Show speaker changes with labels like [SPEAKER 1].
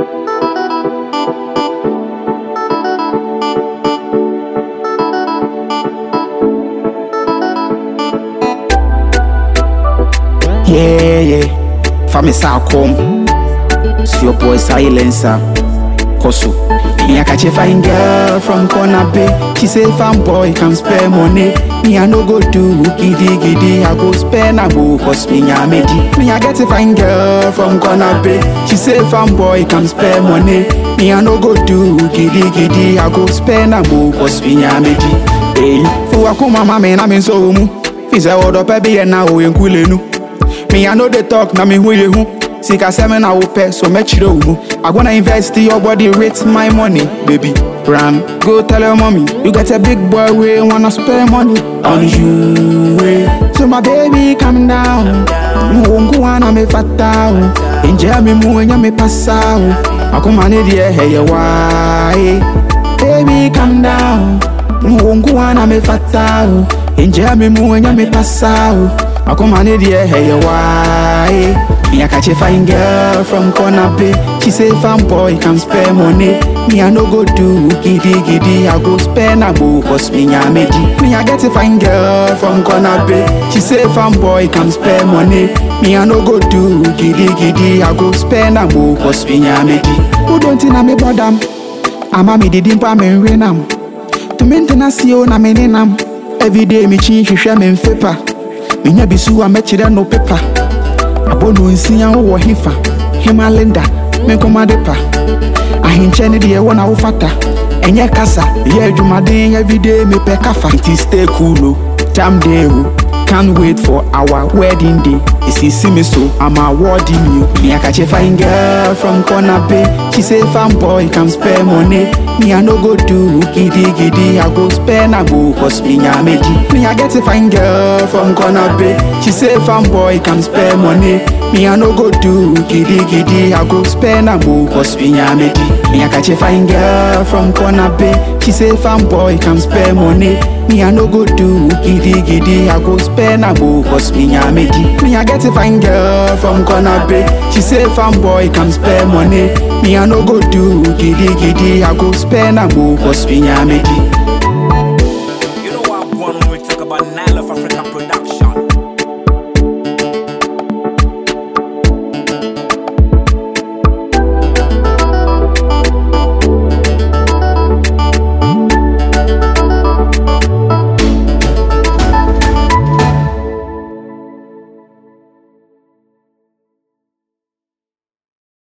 [SPEAKER 1] Yeah, yeah. Family come. See your boy silencer. Kosu. Me I catch a fine girl from corner bay. She say fine boy come spare money. Me I no go do giddy giddy. I go spend a go cause me I made it. Me I get a fine girl from corner bay. She say fine boy come spare money. Me I no go do giddy giddy. I go spend a go cause me I made it. Hey, for akuma mama na me so mu. Fi say odo pe bi na o yenkulenu. Me I know they talk na me who you who. Sika seven I will pay so much you know. I wanna invest in your body, rate my money, baby. Ram, go tell your mommy you got a big boy we wanna spend money on you. eh. So my baby calm down. Mungu wana me fatao. Inja me mu enya me pasao. Akuma ne die hey why. Baby calm down. Mungu wana me fatao. Inja me mu enya me pasao. Akuma ne die hey why. Me I catch a fine girl from corner bay. She say fine boy can spare money. Me I no go do giddy giddy. I go spend a go cause me I made it. Me I get a fine girl from corner bay. She say fine boy can spare money. Me I no go do giddy giddy. I go spend a go cause me I made it. Who don't think I'm a bottom? Ama me didi mpa me nwe nam. To maintenance yo na me nenam. Every day me chin hwehwɛ me mfepa. Menya bisu a mɛkyerɛ no pepa. abɔno nsia wowɔ hefa hema linda menkɔmade pa ahenkyɛ ne deɛ wɔ na wofata ɛnyɛ kasa yɛ adwumaden everyday mepɛ kafa nti stay cool o tam day o can't wait for our wedding day esisi me so i'm awarding you me I catch a fine girl from corner bay she say fine boy can spare money me i no go do giddy giddy i go spend a go cause me I made it me i get a fine girl from corner bay she say fine boy can spare money me i no go do giddy giddy i go spend a go cause me I made it me i catch a fine girl from corner bay she say fine boy can spare money me i no go do giddy giddy i go spend a go cause me I made it me i get a fine girl from corner bay she say fine boy can spare money me i no go do giddy giddy i go spend a go cause me I made it